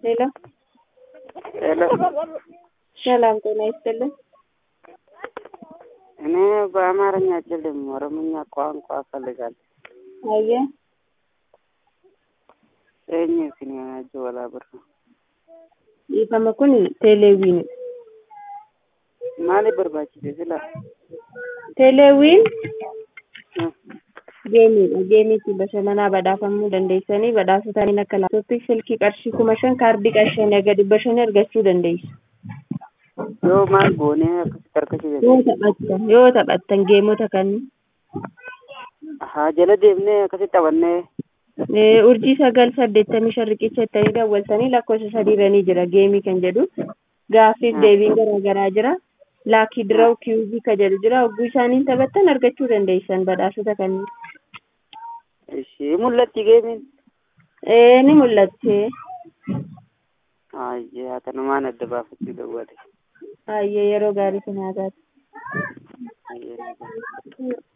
ሄሎ ሄሎ ሰላም ጤና ይስጥልን። እኔ በአማርኛ አልችልም፣ ኦሮምኛ ቋንቋ እፈልጋለሁ። አየ eenyu isin ajjo walaa birra dhiifama kun teeleewwiin maaliif barbaachise sila teeleewwiin geemiidha geemiitti bashannanaa badhaafamuu dandeessanii badhaasotaniin akka laaptooppii silkii qarshii kuma shan kaardii qarshii aga dhibba shanii argachuu dandeessu yoo maal goonee akkasitti harkachuu yoo dandeenya taphattan yoo taphattan geemota kanneen haa jala deemnee akkasitti taphannee Eh, urjii sagal saddeettamii shan riqicha ittanii daawwaltanii lakkoofsa sadiirranii jira geemii kan jedhu gaaffiif deebiin garaa garaa jira laakii diraw kiwuzii ka jedhu jira hogguu isaaniin taphattan argachuu dandeessan badhaasota kanneen ishii mul'atti geemiin Eh, ni mul'atte hayyee haa tanumaan adda baafachuu dawwale hayyee yeroo gaarii sin haa taatu hayyee